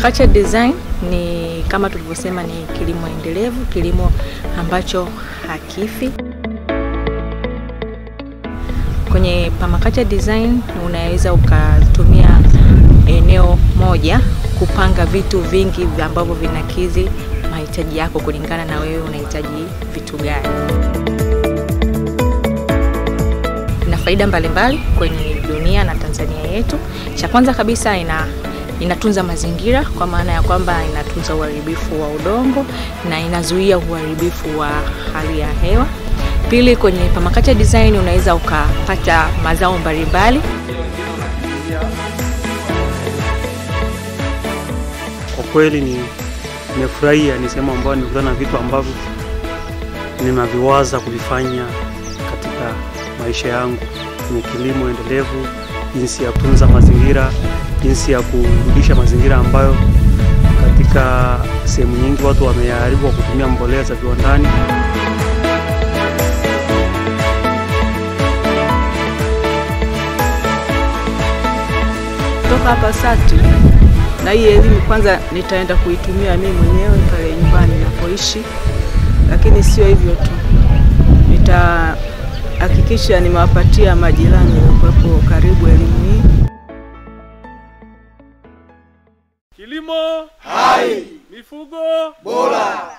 Permaculture design ni kama tulivyosema, ni kilimo endelevu, kilimo ambacho hakifi. Kwenye permaculture design unaweza ukatumia eneo moja kupanga vitu vingi ambavyo vinakidhi mahitaji yako kulingana na wewe unahitaji vitu gani. Ina faida mbalimbali kwenye dunia na Tanzania yetu. Cha kwanza kabisa ina inatunza mazingira kwa maana ya kwamba inatunza uharibifu wa udongo na inazuia uharibifu wa hali ya hewa. Pili, kwenye permaculture design unaweza ukapata mazao mbalimbali. Kwa kweli ni nimefurahia, ni sehemu ambayo nimekutana na vitu ambavyo ninaviwaza kuvifanya katika maisha yangu kwenye kilimo endelevu, jinsi ya kutunza mazingira, jinsi ya kurudisha mazingira ambayo katika sehemu nyingi watu wameyaharibu kwa kutumia mbolea za viwandani. Kutoka hapa SATI na hii elimu kwanza nitaenda kuitumia mimi mwenyewe pale nyumbani ninapoishi, lakini sio hivyo tu, nitahakikisha nimewapatia majirani waliokuwepo karibu elimu hii. Kilimo hai, mifugo bora.